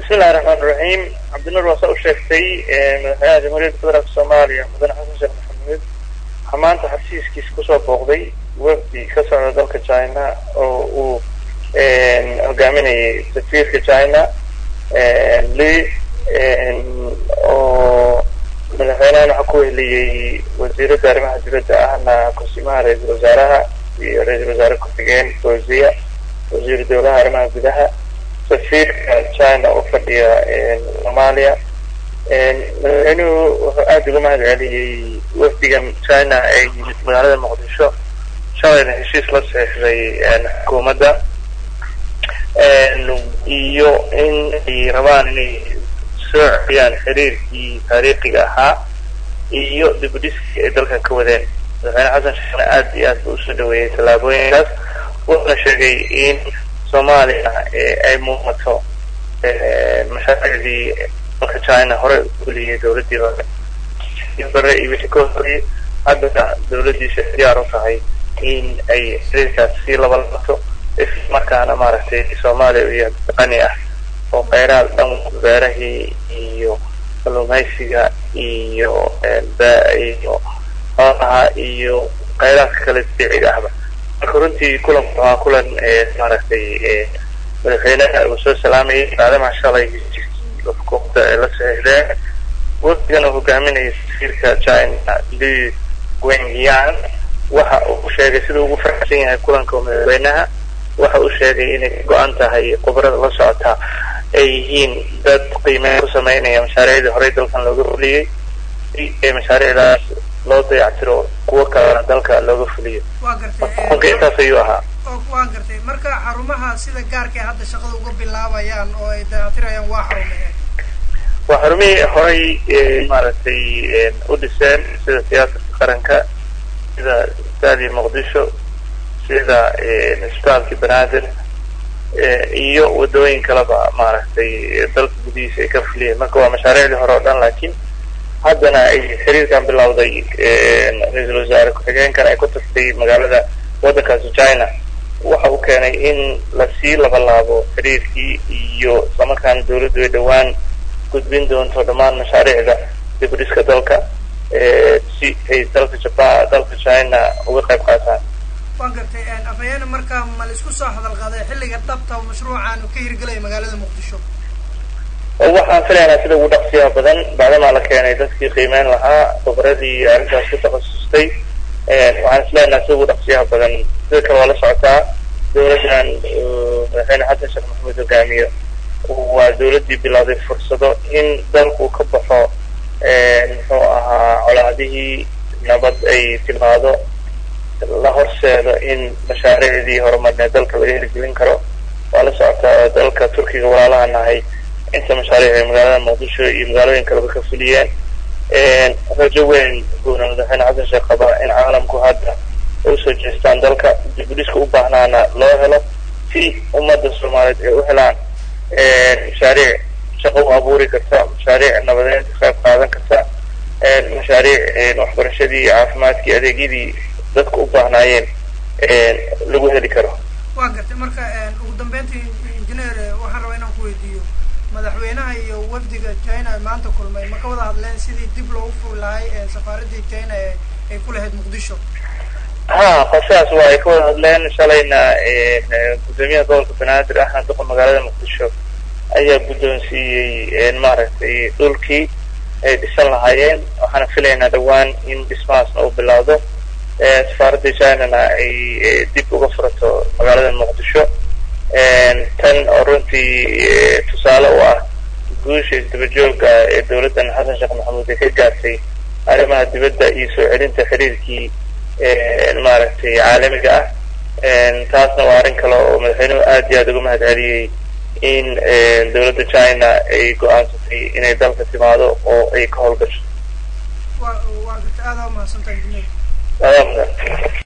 bismillahi raxmaan raxiim cabdinuur waa saa u sheegtay madaxweynaha jamhuuriyadda federaalk soomaaliya mudane xasan sheekh maxamuud waxaa maanta xasiiskiisa kusoo booqday wafdi ka socda dalka china oo uu hogaaminayay safiirka china li oo madaxweynahan waxaa ku weheliyey wasiiradda arrimaha dibadda ahna kursimaha ra-iisul wasaaraha iyo ra-iisul wasaare ku-xigeen fawziya wasiiru dowlaha arrimaha gudaha safiirka china u fadhiya soomaaliya madaxweynuhu wuxuu aada uga mahad celiyey wafdigan china ee yimid magaalada muqdisho shalayna heshiis la seexday xukuumadda iyo in ay rabaan inay soo celiyaan xiriirkii taariikhiga ahaa iyo dibudhiskii ay dalkan ka wadeen madaxweyne xasan sheekhna aada iyo aad buu usoo dhaweeyey tallaabooyinkaas wuxuuna sheegay in soomaaliya ay muuqato mashaariicdii dalka china hore uliyay dowladdii hore bare iyo wixii ka horreeyey haddana dowladdiisa diyaar u tahay in ay xiriirkaas sii labalaato islamarkaana maaragtay soomaaliya iyo qani ah oo kheyraad dhan beerahii iyo kalluumaysiga iyo iyo xoolaha iyo kheyraadka kale dabiiciga ahba marka runtii kulanku waa kulan maaragtay madaxweynaha uu soo salaamayay maadamaa shalay xukuumadda ay la saxiixdeen wafdigan uu hogaaminayay safiirka china li wengyang waxa uu sheegay sida ugu faraxsan yahay kulanka madaxweynaha waxa uu sheegay inay go-an tahay khubarada la socota ay yihiin dad qiimeyn ku sameynaya mashaariicdii horey dalkan looga fuliyey si mashaariicdaas loo dayactiro kuwo kalena dalka looga fuliyo waa gartay marka intaas ayuu ahaa waa gartay marka xarumaha sida gaarka ay hadda shaqada uga bilaabayaan oo ay dayactirayaan waa xarumaheen waa xarumihii horey maaragtay u dhiseen sida siyaasadka qaranka sida istaadii muqdisho sida isbitaalkii banaadir iyo wadooyin kaleba maaragtay dalka gudihiisa ay ka fuliyeen marka waa mashaariicdii hore oo dhan laakiin haddana ay xiriirkan bilowday ra-iisul wasaare ku-xigeenkan ay ku tagtay magaalada waddankaasi china waxa uu keenay in lasii labalaabo xiriirkii iyo islamarkaana dowladdu ay dhowaan gudbin doonto dhammaan mashaariicda dibudhiska dalka si ay dalka jaban dalka china uga qayb qaataan waa gartay afhayeene marka ma la isku soo hadal qaaday xilliga dhabta oo mashruucan uu ka hirgelaya magaalada muqdisho waxaan filaynaa sida ugu dhaqsiyaha badan bacdamaa la keenay dadkii qiimeyn lahaa khubradii arrintaas ku takhasustay waxaan isleenaha sida ugu dhaqsiyaha badan sida kale waa la socotaa dowladdan madaxweyne xasan sheekh maxamuud hogaamiyo waa dowladdii bilowday fursado in dalku ka baxo muxuu ahaa colaadihii nabad ay timaado la horseedo in mashaariicdii horumarneed dalka laga hirgelin karo waa la socotaa dalka turkiga walaalaha nahay inta mashaariic ay magaalada muqdisho iyo magaalooyin kaleba ka fuliyeen rajo weyn buuna madaxweyne xasan sheekh qaba in caalamku hadda ay usoo jeestaan dalka dibudhiska u baahnaana loo helo si ummadda soomaaliyeed ay u helaan mashaariic shaqo u abuuri karta mashaariic nabadeed ka qayb qaadan karta mashaariic waxbarashadii caafimaadkii adeegyadii dadka u baahnaayeen lagu heli karo waa gartay marka ugu dambeyntii injineer waxaan rabaa inaan ku weydiiyo madaxweynaha iyo wafdiga china maanta kulmay ma ka wada hadleen sidii dib loogu furi lahay safaaradii china ee ay ku lahayd muqdisho ha qorshahaas waa ay ka wada hadleen shalayna guddoomiyaha gobolka banaadir ahna duqa magaalada muqdisho ayaa guddoonsiiyey maaragtay dhulkii ay dhisan lahaayeen waxaana filaynaa dhowaan in dhismahaasna uu bilowdo safaaradda chinana ay dib uga furato magaalada muqdisho tan oo runtii tusaale u ah guusha isdabajooga ee dowladdan xasan sheekh maxamuud ay ka gaartay arrimaha dibadda iyo soo celinta xiriirkii maaragtay caalamiga ah taasna waa arrin kale oo madaxweynuhu aad iyo aad uga mahad celiyey in dowladda china ay go-aansatay inay dalka timaado oo ay ka howlgasho wa waa garta aada umahadsantahay adaa mudan